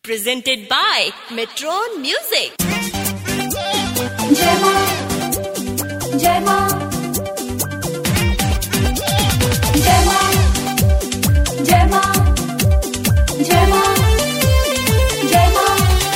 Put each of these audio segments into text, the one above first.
Presented by Metron Music. जय मां जय मां जय मां जय मां जय मां जय मां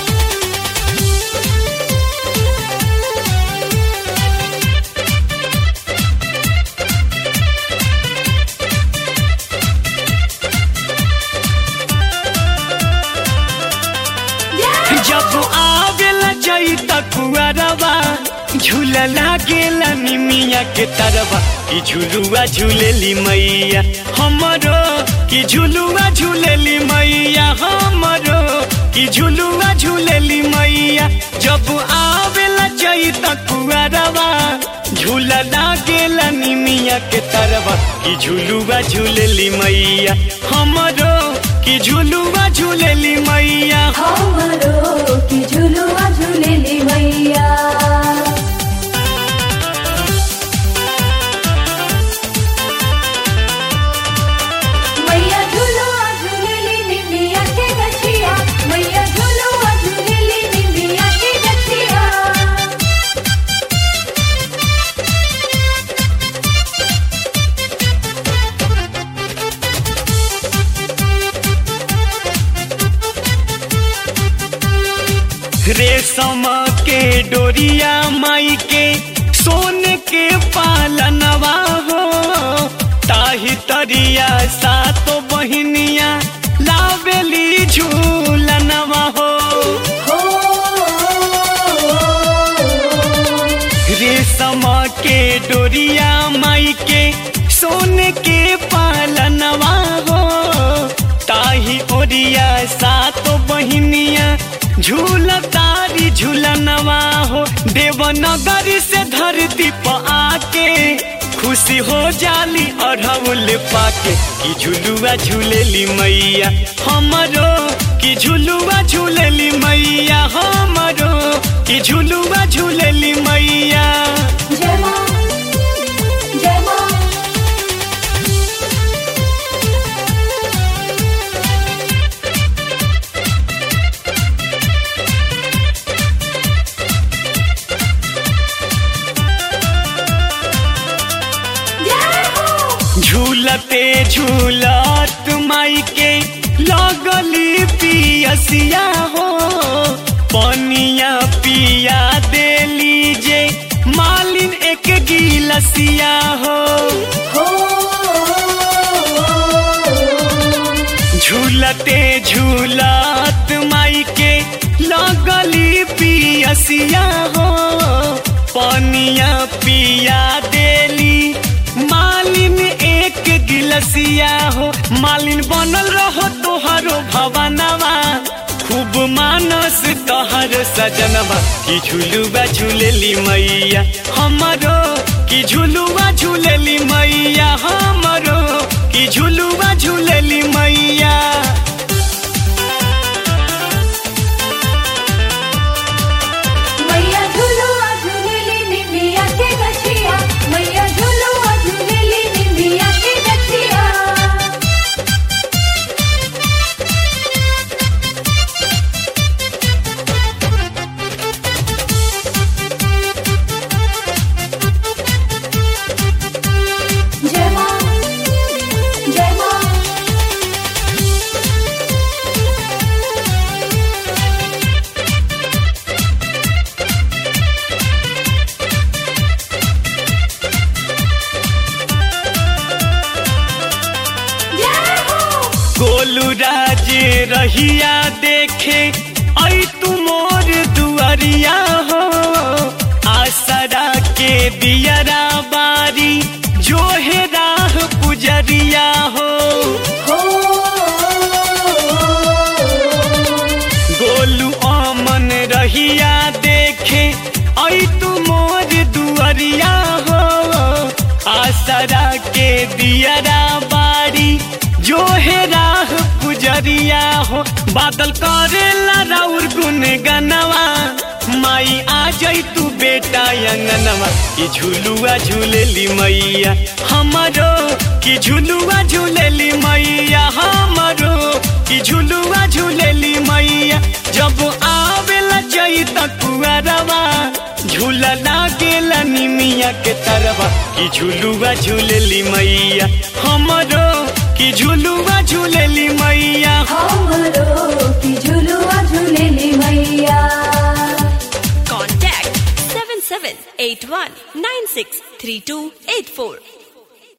जब आवेला जई तकुआरवा झूला लागेला निमिया के तरवा कि झुलुआ झूलेली मैया हमरो कि झुलुआ झूलेली मैया हमरो कि झुलुआ झूलेली मैया जब आवेला जई तकुआरवा झूला लागेला निमिया के तरवा कि झुलुआ झूलेली मैया हमरो कि झुलुआ झूलेली मैया हमरो की झुलुआ झुलेली मैया मैया झुलुआ झुलेली निमिया के गछिया मैया झुलुआ झुलेली निमिया के गछिया रेशम के डोरिया माई के सोन के पालनवा हो ताही तरिया सातो बहिनिया लावेली झूलनवा हो हो रेशम के डोरिया माई के सोन के पालनवा हो ताही ओरिया सातो बहिनिया झूल तारी झूलनवा हो देवनगर से धरती पर आके खुशी हो जाली अढ़ौल पाके कि झुलुआ झूलेली मैया हमरो कि झुलुआ झूलेली मैया हमरो कि झुलुआ झूलेली मैया जय मां जय मां जय हो झूलते झूलत माई के लगली पियसिया हो पनिया पिया देली जे मालिन एक गिलसिया हो हो झूलते झूलत माई के लगली पियसिया हो पनिया पिया देली मालिन एक गिलसिया हो मालिन बनल रहो तोहरो भवनवा खूब मानस तोहर सजनवा कि झुलुआ झूलेली मैया हमरो कि झुलुआ झूलेली मैया हमरो कि झुलुआ झूलेली मैया मैया झुलुआ झुलेली निमिया के गछिया मैया झुलुआ झुलेली निमिया के गछिया जय मां जय मां जय हो गोलू राज रहिया देखे ऐ तू मोर दुआरिया हो आसरा के दियरा बारी जो है राह पुजरिया हो हो गोलू अमन रहिया देखे ऐ तू मोर दुआरिया हो आसरा के दियरा बारी जो है राह पुजरिया हो बादल करेला राउर गुन गनवा माई आ जाई तू बेटा अंगनवा कि झुलुआ झूलेली मैया हमरो कि झुलुआ झूलेली मैया हमरो कि झुलुआ झूलेली मैया मैया के तरवा कि झुलुआ झूलेली मैया हमरो कि झुलुआ झूलेली मैया हमरो की झुलुआ झुलेली मैया Contact 7781963284.